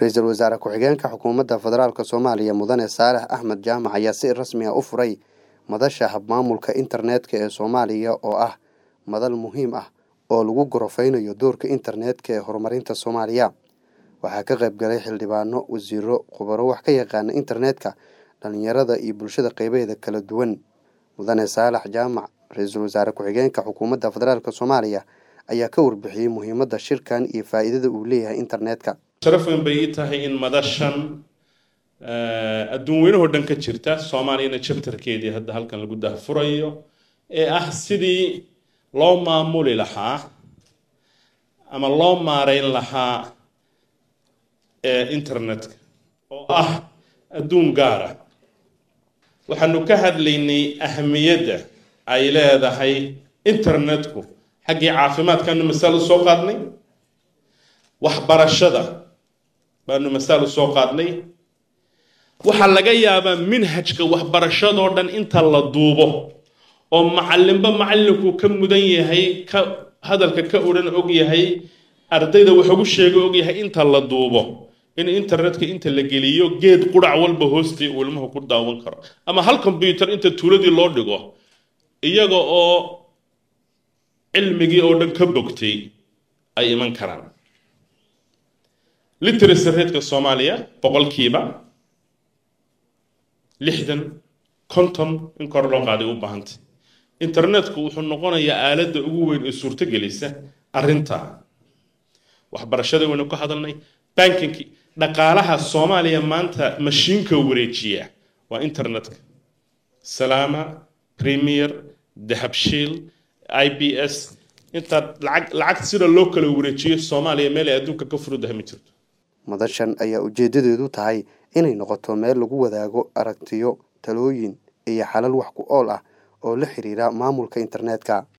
ra-iisul wasaare ku-xigeenka xukuumadda federaalk soomaaliya mudane saalax axmed jaamac ayaa si rasmi ah u furay madasha habmaamulka internetka ee soomaaliya oo ah madal muhiim ah oo lagu gorofeynayo doorka internetka ee horumarinta soomaaliya waxaa ka qayb galay xildhibaano wasiiro khubaro wax ka yaqaana internetka dhalinyarada iyo bulshada qeybaheeda kala duwan mudane saalax jaamac ra-iisul wasaare ku-xigeenka xukuumadda federaalk soomaaliya ayaa ka warbixiyey muhiimadda shirkan iyo faa'iidada uu leeyahay internetka sharaf weyn bay ii tahay in madashan adduun weynahoo dhan ka jirta soomaaliyana jabtarkeedii hadda halkan lagu dahfurayo ee ah sidii loo maamuli lahaa ama loo maareyn lahaa internetka oo ah adduun gaara waxaanu ka hadlaynay ahamiyadda ay leedahay internetku xaggii caafimaadkaanu masaal u soo qaadnay waxbarashada baanu masaal u soo qaadnay waxaa laga yaabaa minhajka waxbarashadoo dhan inta la duubo oo macallinba macallinku ka mudan yahay ka hadalka ka odhan og yahay ardayda wax ugu sheega og yahay inta la duubo in internetka inta la geliyo geed qurac walba hoostii uu ilmuhu ku daawan karo ama hal combyuter inta tuuladii loo dhigo iyaga oo cilmigii oo dhan ka bogtay ay iman karaan literacy ratka soomaaliya boqolkiiba lixdan konton in kor loo qaaday u baahantay internetku wuxuu noqonayaa aaladda ugu weyn ee suurto gelisa arrinta waxbarashada waynu ka hadalnay bankinki dhaqaalaha soomaaliya maanta mashiinka wareejiya waa internetka salaama premier dahabshiil i b s intaad lacag lacag sida loo kala wareejiyo soomaaliya meel ay adduunka ka furudaha ma jirto madashan ayaa ujeedadeedu tahay inay noqoto meel lagu wadaago aragtiyo talooyin iyo xalal wax ku ool ah oo la xiriira maamulka internetka